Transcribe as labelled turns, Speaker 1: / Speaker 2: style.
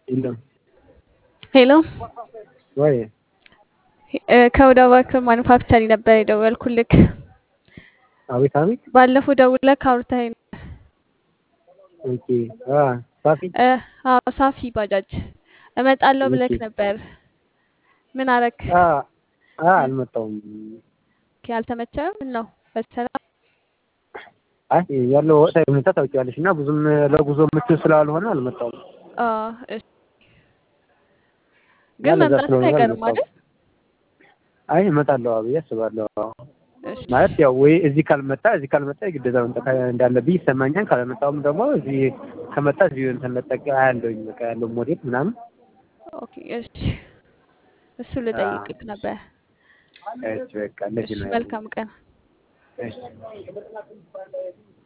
Speaker 1: የለም
Speaker 2: ሄሎ
Speaker 1: ወይ
Speaker 2: እ ከወደ ባክር ማኑፋክቸሪ ነበር የደወልኩልክ።
Speaker 1: አቤት አቤት
Speaker 2: ባለፈው ደውለክ አውርተኸኝ ነበር።
Speaker 1: ኦኬ አ ሳፊ
Speaker 2: እ አዎ ሳፊ ባጃጅ እመጣለሁ ብለክ
Speaker 1: ኦኬ
Speaker 2: ነበር። ምን አረክ?
Speaker 1: አ አ አልመጣሁም።
Speaker 2: ኦኬ አልተመቸህም? ምን ነው በሰላም
Speaker 1: አይ ያለው ወቅታዊ ሁኔታ ታውቂዋለሽ እና ብዙም ለጉዞ ምቹ ስላልሆነ አልመጣሁም።
Speaker 2: አ እሺ
Speaker 1: እና
Speaker 2: ግን
Speaker 1: ለዛ
Speaker 2: መምጣትህ
Speaker 1: ስለሆነ
Speaker 2: አይቀርም
Speaker 1: አልመጣሁም።
Speaker 2: አይደል?
Speaker 1: አይ እመጣለሁ ብዬ አስባለሁ።
Speaker 2: እሺ
Speaker 1: ማለት ያው ወይ እዚህ ካልመጣ እዚህ ካልመጣ የግዴታ መምጣት እንዳለብኝ ይሰማኛል። ካልመጣሁም ደግሞ እዚህ ከመጣ እዚሁ እንትን መጠቀ አያለሁኝ በቃ ያለው ሞዴል ምናምን
Speaker 2: ኦኬ እሺ እሱ
Speaker 1: አ
Speaker 2: ልጠይቅክ ነበር።
Speaker 1: እሺ በቃ እንደዚህ
Speaker 2: እሺ
Speaker 1: ነው ያለው።
Speaker 2: መልካም ቀን።
Speaker 1: እሺ